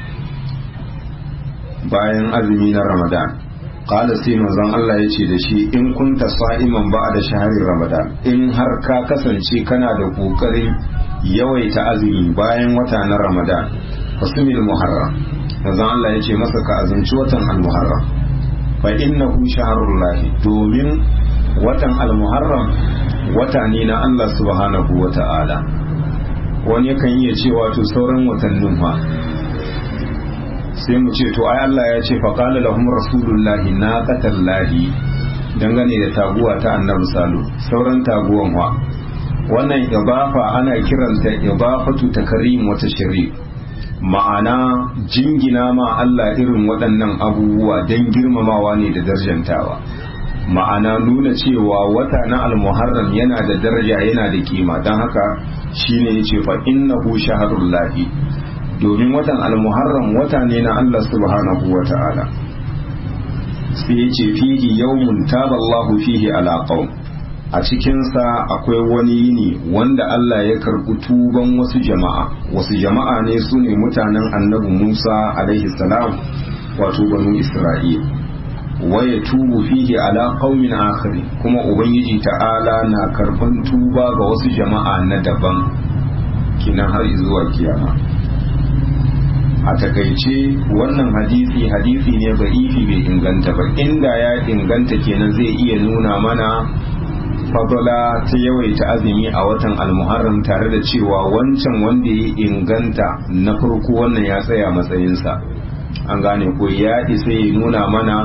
Speaker 1: bayan azumi na ramadan qala sai manzon Allah ya ce da shi in kunta sa'iman ba da shahari ramadan in har ka kasance kana da kokarin yawaita azumi bayan wata na ramadan fasumil muharram manzon Allah ya ce masa ka azumci watan al-muharram fa innahu shahrullah domin watan al-muharram wata ne na Allah subhanahu wa ta'ala wani yakan iya cewa to sauran watannin fa sai mu ce to ai Allah ya ce faqala lahum rasulullahi naqatallahi dangane da taguwa ta annabi salu sauran taguwan wa wannan ibafa ana kiranta ibafatu takrim wata shari ma'ana jingina ma Allah irin waɗannan abubuwa don girmamawa ne da darjantawa ma'ana nuna cewa wata na almuharram yana da daraja yana da kima don haka shine yace fa innahu shaharullahi domin watan almuharram wata ne na Allah subhanahu wa ta'ala sai ya ce fihi yawmun taballahu fihi ala qaum a cikinsa akwai wani yini wanda Allah ya karɓi tuban wasu jama'a wasu jama'a ne su ne mutanen annabi Musa alaihi salam wato banu Isra'il waya tubu fihi ala qaumin akhari kuma ubangiji ta'ala na karban tuba ga wasu jama'a na daban kinan har zuwa kiyama a takaice wannan hadisi hadisi ne ba ifi bai inganta ba inda ya inganta kenan zai iya nuna mana fadala ta yawaita azumi a watan almuharram tare da cewa wancan wanda ya inganta na farko wannan ya tsaya matsayinsa an gane ko ya isa ya nuna mana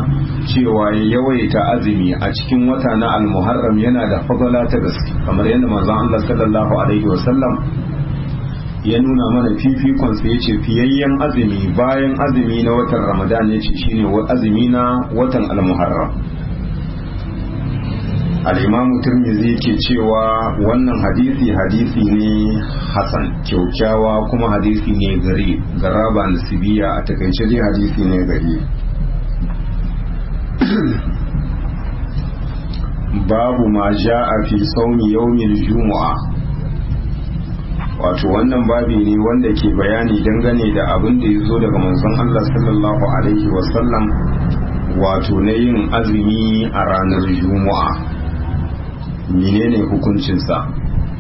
Speaker 1: cewa yawaita azumi a cikin wata na almuharram yana da fadala ta gaske kamar yadda manzon Allah sallallahu alaihi wasallam ya nuna mana fifikon sa yace fiyayyen azumi bayan azumi na watan ramadan yace shine azumi na watan almuharram al-imamu tirmidhi ke cewa wannan hadisi hadisi ne hasan kyaukyawa kuma hadisi ne gari garaba nasibiya a takaice dai hadisi ne gari babu ma ja'a fi saumi yawmil jumu'a wato wannan babi ne wanda ke bayani dangane da abin da ya zo daga manzon Allah sallallahu alaihi wasallam wato na yin azumi a ranar juma'a menene hukuncinsa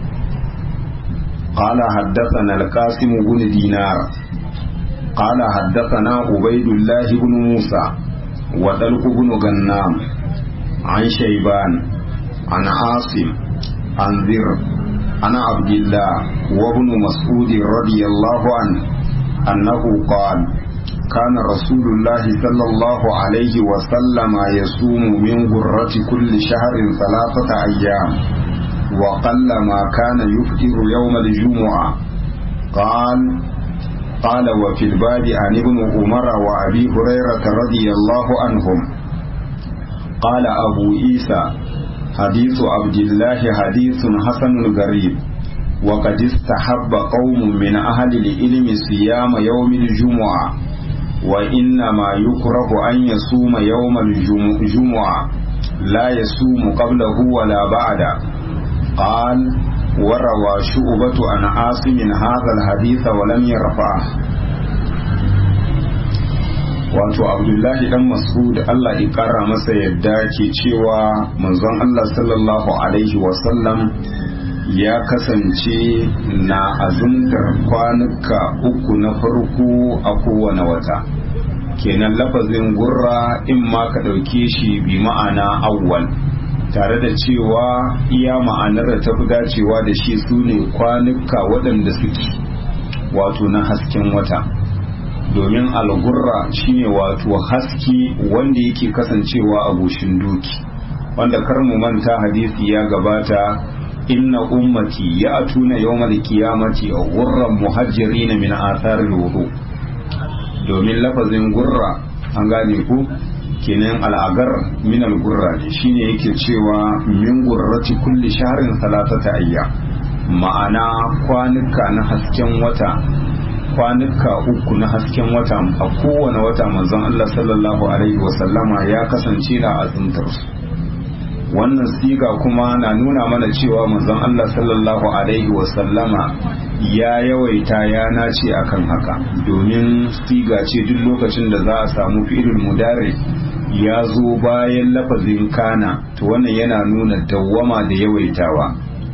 Speaker 1: قال حدثنا القاسم بن دينار قال حدثنا عبيد الله بن موسى وطلق بن غنام عن شيبان عن عاصم عن ذر عن عبد الله وابن مسعود رضي الله عنه أنه قال كان رسول الله صلى الله عليه وسلم يصوم من غرة كل شهر ثلاثة أيام وقل ما كان يفطر يوم الجمعة قال قال وفي الباب عن ابن عمر وأبي هريرة رضي الله عنهم قال أبو عيسى حديث عبد الله حديث حسن غريب وقد استحب قوم من أهل العلم صيام يوم الجمعة وإنما يكره أن يصوم يوم الجمعة لا يصوم قبله ولا بعده قال وروى شعبة عن عاصم هذا الحديث ولم يرفعه wato abdullahi dan mas'ud Allah ya kara masa yadda ke cewa manzon Allah sallallahu alaihi wasallam ya kasance na azumtar kwanuka uku na farko a kowane wata kenan lafazin gurra in ma ka ɗauke shi bi ma'ana awwal tare da cewa iya ma'anar da ta fi dacewa da shi su ne kwanuka waɗanda suke wato na hasken wata domin algurra shine wato haske wanda yake kasancewa a goshin doki wanda kar mu manta hadisi ya gabata inna ummati ya atuna yawmal qiyamati ghurran muhajjirin min athar wudu domin lafazin gurra an gane ku kenan al'agar min al-gurra ne shine yake cewa min gurrati kulli shahrin salatata ayya ma'ana kwanuka na hasken wata kwanuka uku na hasken wata a kowane wata manzon Allah sallallahu alaihi wasallama ya kasance na azumtar su wannan siga kuma na nuna mana cewa manzon Allah sallallahu alaihi wasallama ya yawaita ya nace akan haka domin siga ce duk lokacin da za a samu fi'ilul mudari ya zo bayan lafazin kana to wannan yana nuna dawwama da yawaitawa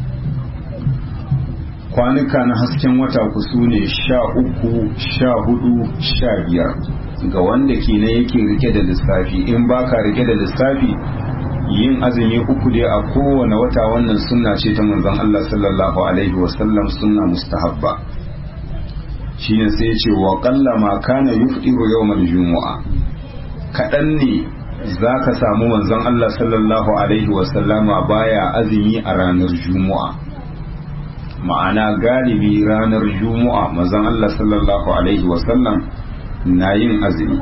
Speaker 1: kwanuka na hasken wata ku su ne sha uku sha hudu sha biyar ga wanda ke na yake rike da lissafi in baka rike da lissafi yin azumi uku dai a kowane wata wannan sunna ce ta manzon Allah sallallahu alaihi wasallam sunna mustahabba shine sai ce wa qalla ma kana yufdiru yawmal jumu'a kadan ne zaka samu manzon Allah sallallahu alaihi wasallama baya azumi a ranar jumu'a ma'ana galibi ranar jumu'a manzon Allah sallallahu alaihi wasallam na yin azumi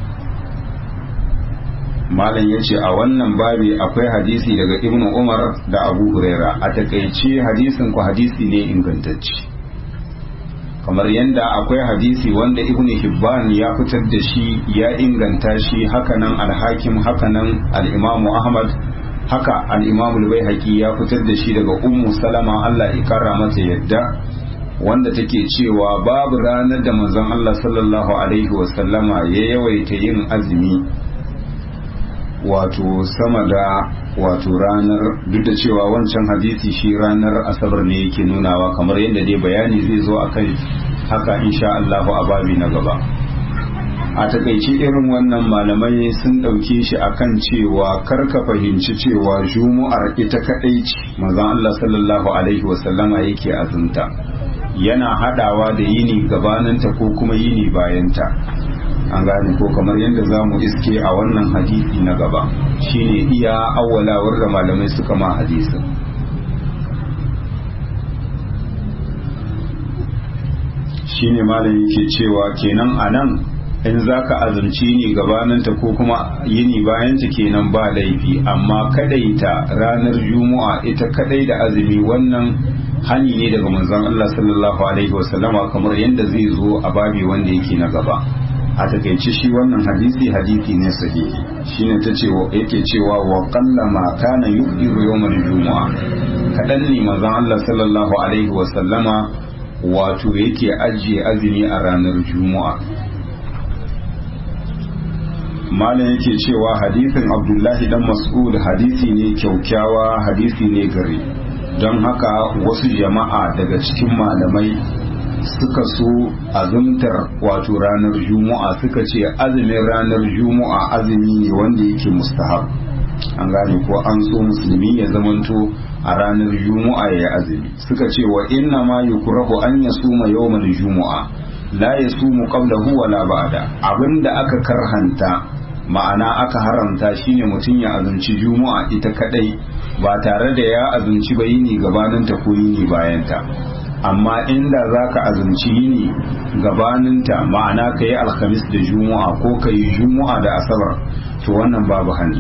Speaker 1: malam ya ce a wannan babi akwai hadisi daga ibn umar da abu huraira a takaice hadisin ku hadisi ne ingantacce kamar yadda akwai hadisi wanda ibn hibban ya fitar da shi ya inganta shi hakanan alhakim hakanan al'imamu ahmad haka al'imamu bai ya fitar da shi daga ummu salama allah ikara mata yadda wanda take cewa babu ranar da manzon allah sallallahu alaihi wasallama ya yawaita yin azumi wato sama da wato ranar duk da cewa wancan hadisi shi ranar asabar ne yake nunawa kamar yadda dai bayani zai zo akan haka insha Allahu a babi na gaba a takaice irin wannan malamai sun ɗauke shi akan cewa karka fahimci cewa jumu'ar ita kaɗai ce manzon Allah sallallahu alaihi wasallama yake azumta yana hadawa da yini gabaninta ko kuma yini bayanta an gane ko kamar yadda za mu iske a wannan hadisi na gaba shine iya awwalawar da malamai suka ma hadisin shine malam yake cewa kenan a nan in za ka azumci ni gabaninta ko kuma yini bayanta kenan ba laifi amma kadaita ranar juma'a ita kadai da azumi wannan hani ne daga manzon Allah sallallahu alaihi wasallama kamar yadda zai zo a babi wanda yake na gaba a takaice shi wannan hadisi hadisi ne sahihi shine ta ce yake cewa wa qallama kana yuqiru yawmal juma'a kadan ne manzon Allah sallallahu alaihi wasallama wato yake ajiye azumi a ranar juma'a malam yake cewa hadisin abdullahi dan mas'ud hadisi ne kyaukyawa hadisi ne gari don haka wasu jama'a daga cikin malamai suka so azumtar wato ranar juma'a suka ce azumin ranar juma'a azumi ne wanda yake mustahab an gane ko an so musulmi ya zamanto a ranar juma'a ya azumi suka ce wa inna ma yukrahu an yasuma yawmal juma'a la yasumu qablahu wala ba'da abinda aka karhanta ma'ana aka haramta shine mutum ya azumci juma'a ita kadai ba tare da ya azumci ba yini gabaninta ko yini bayanta amma inda za ka azumci yini gabaninta ma'ana ka yi alhamis da juma'a ko ka yi juma'a da asabar to wannan babu hani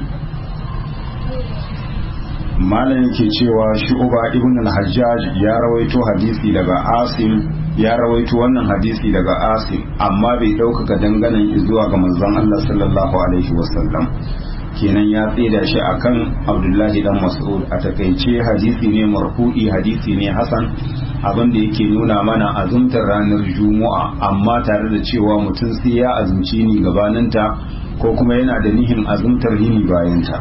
Speaker 1: malam yake cewa shu'uba ibn al-hajjaj ya rawaito hadisi daga asim ya rawaito wannan hadisi daga asim amma bai ɗaukaka danganan zuwa ga manzon Allah sallallahu alaihi wasallam kenan ya tsida shi akan abdullahi dan mas'ud a takaice hadisi ne marfu'i hadisi ne hasan abin da yake nuna mana azumtar ranar juma'a amma tare da cewa mutum sai ya azumci ni gabaninta ko kuma yana da nihin azumtar yini bayanta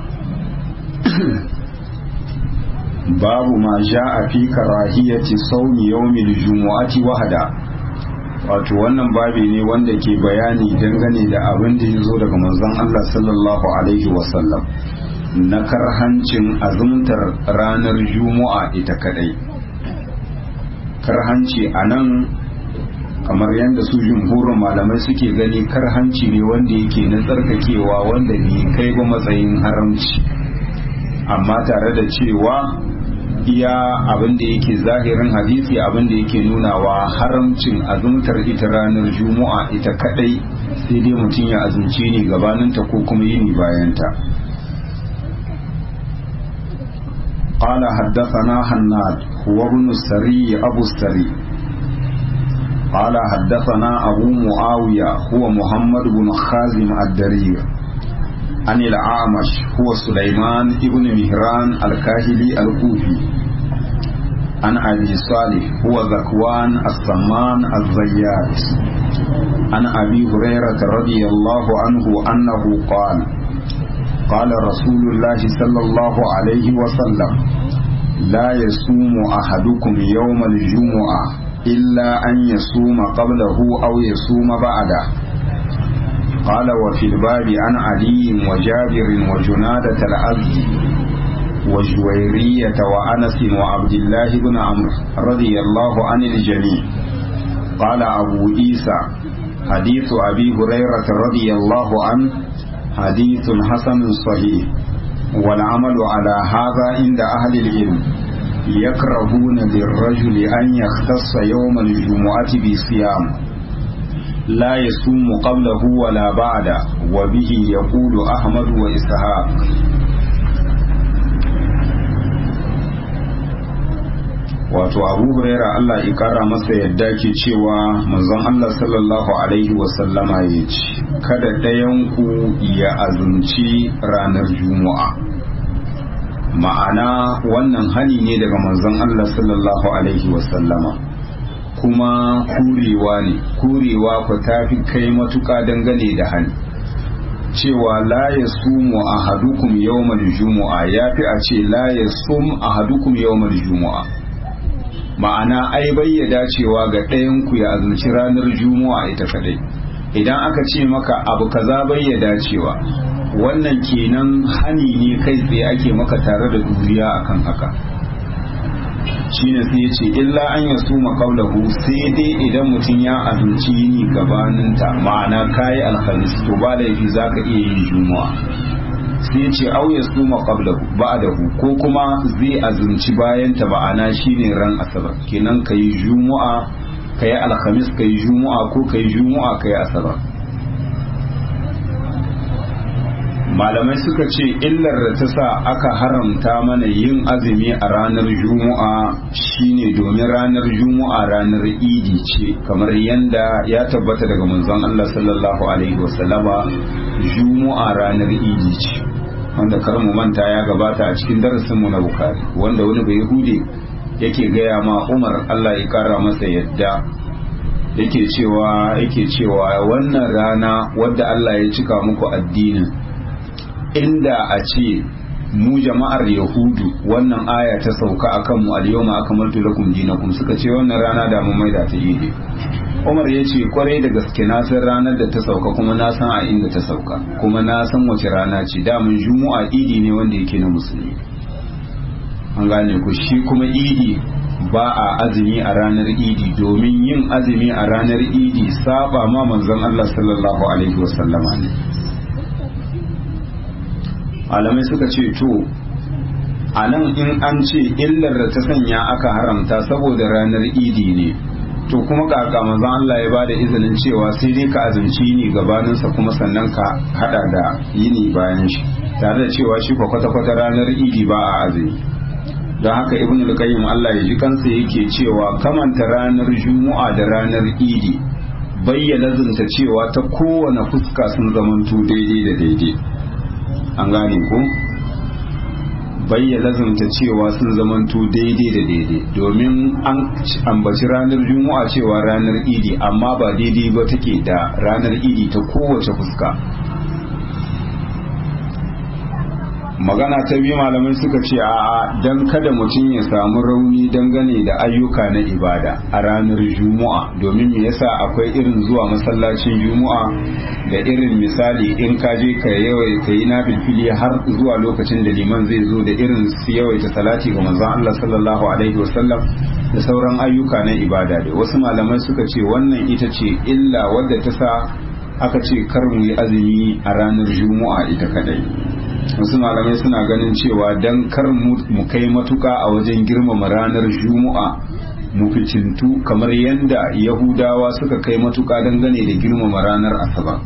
Speaker 1: babu ma a fi karahiyati saumi yawmil jumu'ati wahada wato wannan babi ne wanda ke bayani dangane da abin da ya zo daga manzon Allah sallallahu alaihi wasallam na karhancin azumtar ranar juma'a ita kadai karhanci a nan kamar yadda su jumhurin malamai suke gani karhanci ne wanda yake na tsarkakewa wanda bai kai ba matsayin haramci amma tare da cewa iya abin da yake zahirin hadisi abin da yake nunawa haramcin azumtar ita ranar juma'a ita kadai sai dai mutum ya azumci ne gabaninta ko kuma yini bayanta قال حدثنا حناد هو ابن السري أبو السري قال حدثنا أبو معاوية هو محمد بن خازم الدرير عن الأعمش هو سليمان ابن مهران الكاهلي الكوفي عن أبي صالح هو ذكوان السمان الزيات عن أبي هريرة رضي الله عنه أنه قال قال رسول الله صلى الله عليه وسلم لا يصوم أحدكم يوم الجمعة إلا أن يصوم قبله أو يصوم بعده قال وفي الباب عن علي وجابر وجنادة الأبد وجويرية وأنس وعبد الله بن عمرو رضي الله عن الجميع قال أبو عيسى حديث أبي هريرة رضي الله عنه حديث حسن صحيح والعمل على هذا عند أهل العلم يكرهون للرجل أن يختص يوم الجمعة بصيام لا يصوم قبله ولا بعده وبه يقول أحمد وإسحاق wato abu huraira Allah ya kara masa yadda ke cewa manzon Allah sallallahu alaihi wasallama ya ce kada ɗayanku ya azumci ranar juma'a ma'ana wannan hani ne daga manzon Allah sallallahu alaihi wasallama kuma kurewa ne kurewa ku tafi kai matuka dangane da hani cewa la ya sumu ahadukum yawmal jumu'a yafi a ce la ya sum ahadukum yawmal jumu'a ma'ana ai bayyada cewa ga ɗayan ku ya azumci ranar juma'a ita kadai idan aka ce maka abu kaza bayyada cewa wannan kenan hani ne kai tsaye ake maka tare da duriya akan haka shine sai ya ce illa an ya suma kaulahu sai dai idan mutum ya azumci yini gabaninta ma'ana kayi alhamis to ba laifi za ka iya yin juma'a sai ya ce au ya suma qablahu ba'dahu ko kuma zai azumci bayan ta ma'ana shine ran asabar kenan kayi juma'a kayi alhamis kayi juma'a ko kayi juma'a kayi asabar malamai suka ce illar da ta sa aka haramta mana yin azumi a ranar juma'a shine domin ranar juma'a ranar idi ce kamar yadda ya tabbata daga manzon Allah sallallahu alaihi wasallama juma'a ranar idi ce wanda kar mu manta ya gabata a cikin darasin mu na bukari wanda wani bai hude yake gaya ma Umar Allah ya kara masa yadda yake cewa yake cewa wannan rana wadda Allah ya cika muku addinin inda a ce mu jama'ar yahudu wannan aya ta sauka akan mu al-yawma akmaltu lakum dinakum suka ce wannan rana da mun maida ta yi Umar ya ce kwarai da gaske na san ranar da ta sauka kuma na san a inda ta sauka kuma na san wace rana ce damun juma'a idi ne wanda yake na musulmi an gane ku shi kuma idi ba a azumi a ranar idi domin yin azumi a ranar idi saba ma manzon Allah sallallahu alaihi wasallama ne malamai suka ce to a nan in an ce illar da ta sanya aka haramta saboda ranar idi ne to kuma kaka manzon Allah ya bada izinin cewa sai dai ka azumci ni gabaninsa kuma sannan ka hada da yini bayan shi tare da cewa shi kwa kwata-kwata ranar idi ba a azumi don haka ibn al-qayyim Allah ya ji kansa yake cewa kamanta ranar juma'a da ranar idi bayyana zunta cewa ta kowane fuska sun zamanto daidai da daidai an gane ko bayyana zanta cewa sun zamanto daidai da daidai domin an ambaci ranar juma'a cewa ranar idi amma ba daidai ba take da ranar idi ta kowace fuska magana ta biyu malamai suka ce a dan kada mutum ya samu rauni dangane da ayyuka na ibada a ranar juma'a domin me yasa akwai irin zuwa masallacin juma'a da irin misali in ka je ka yawai ka yi na filfili har zuwa lokacin da liman zai zo da irin su yawaita salati ga manzon Allah sallallahu alaihi wasallam da sauran ayyuka na ibada da wasu malamai suka ce wannan ita ce illa wadda ta sa aka ce kar mu yi azumi a ranar juma'a ita kadai wasu malamai suna ganin cewa dan kar mu kai matuka a wajen girmama ranar juma'a mu ficintu kamar yadda yahudawa suka kai matuka dangane da girmama ranar asabar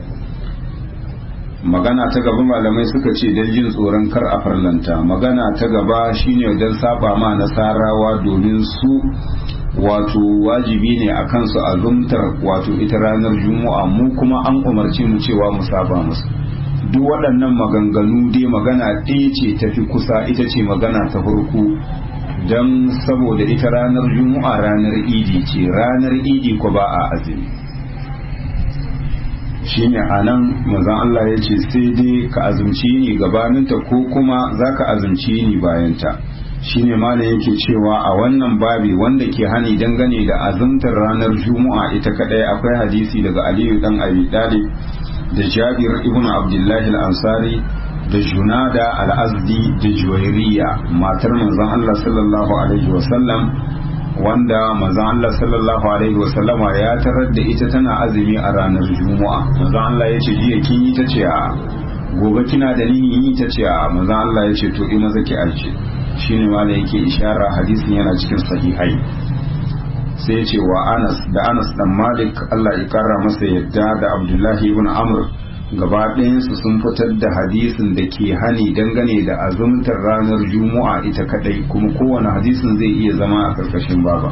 Speaker 1: magana ta gaba malamai suka ce don jin tsoron kar a farlanta magana ta gaba shine don saba ma nasarawa domin su wato wajibi ne a kansu azumtar wato ita ranar juma'a mu kuma an umarce mu cewa mu saba musu duk waɗannan maganganu dai magana ɗaya ce tafi kusa ita ce magana ta farko don saboda ita ranar juma'a ranar idi ce ranar idi ko ba a azumi shine a nan mazan Allah ya ce sai dai ka azumci ni gabaninta ko kuma za ka azumci ni bayanta shine malam yake cewa a wannan babi wanda ke hani dangane da azumtar ranar juma'a ita kadai akwai hadisi daga aliyu dan abi talib da jabir ibn abdullahi al-ansari da junada al-azdi da juwairiya matar manzon Allah sallallahu alaihi wasallam wanda manzon Allah sallallahu alaihi wasallama ya tarar da ita tana azumi a ranar juma'a manzon Allah ya ce jiya kin yi ta ce a gobe kina da nihin yi ta ce a manzon Allah ya ce to in maza ki arce shine ma da yake ishara hadisin yana cikin sahihai sai ce wa Anas da Anas dan Malik Allah ya kara masa yadda da Abdullahi ibn Amr gaba ɗayansu sun fitar da hadisin da ke hani dangane da azumtar ranar Juma'a ita kadai kuma kowane hadisin zai iya zama a karkashin baba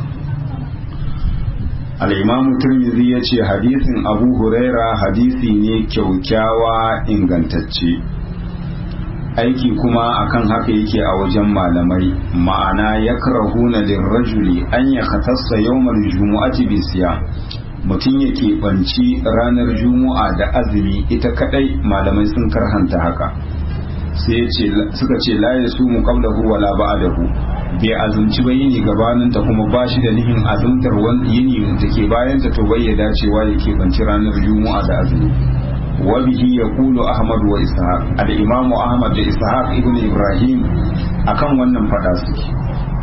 Speaker 1: al-Imam Tirmidhi ya ce hadisin Abu Huraira hadisi ne kyaukyawa ingantacce aiki kuma akan haka yake a wajen malamai ma'ana ya karahuna lirrajuli an ya khatassa yawmal jumu'ati bi siya mutum ya keɓanci ranar juma'a da azumi ita kadai malamai sun karhanta haka sai suka ce la ya su muqablahu wala ba'dahu bai azumci ba yini gabanin ta kuma ba shi da nihin azumtar wani yini da ke bayan ta to bai ya dacewa ya keɓanci ranar juma'a da azumi وبه يقول أحمد وإسحاق الإمام أحمد da Ishaq ibn Ibrahim akan wannan fada suke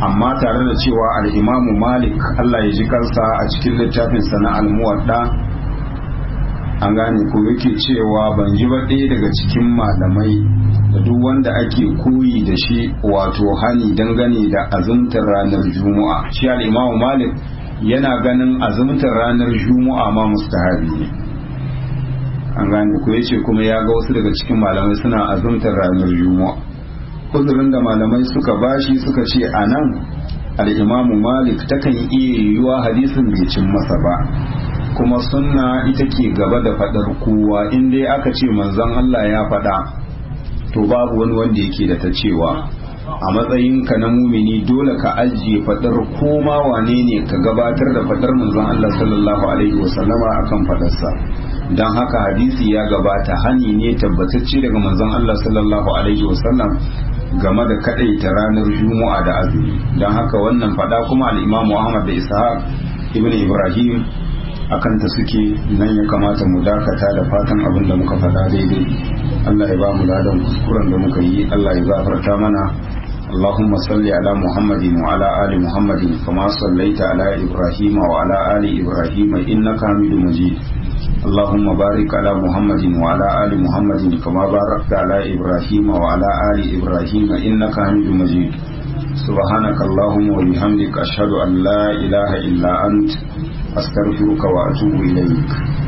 Speaker 1: amma tare da cewa al'imamu malik Allah ya ji kansa a cikin littafin sana almuwadda an gane ko yake cewa ban ji ba ɗaya daga cikin malamai da duk wanda ake koyi da shi wato hani dangane da azumtar ranar juma'a shi al'imamu malik yana ganin azumtar ranar juma'a ma mustahabi ne an gane ko yace kuma ya ga wasu daga cikin malamai suna azumtar ranar juma'a uzurin da malamai suka bashi suka ce a nan al'imamu malik takan iya yiwuwa hadisin bai cin masa ba kuma sunna ita ke gaba da faɗar kowa in dai aka ce manzon Allah ya faɗa to babu wani wanda yake da ta cewa a matsayinka na mumini dole ka ajiye faɗar koma wane ne ka gabatar da faɗar manzon Allah sallallahu alaihi wasallama akan faɗarsa don haka hadisi ya gabata hani ne tabbatacce daga manzon Allah sallallahu alaihi wasallam game da kadaita ranar juma'a da azumi don haka wannan fada kuma al'imamu ahmad da ishaq ibn ibrahim akan ta suke nan ya kamata mu dakata da fatan abin da muka fada daidai allah ya ba mu ladan kuskuren da muka yi allah ya gafarta mana اللهم صل على محمد وعلى آل محمد كما صليت على إبراهيم وعلى آل إبراهيم إنك حميد مجيد اللهم بارك على محمد وعلى آل محمد كما باركت على إبراهيم وعلى آل إبراهيم إنك حميد مجيد سبحانك اللهم وبحمدك أشهد أن لا إله إلا أنت أستغفرك وأتوب إليك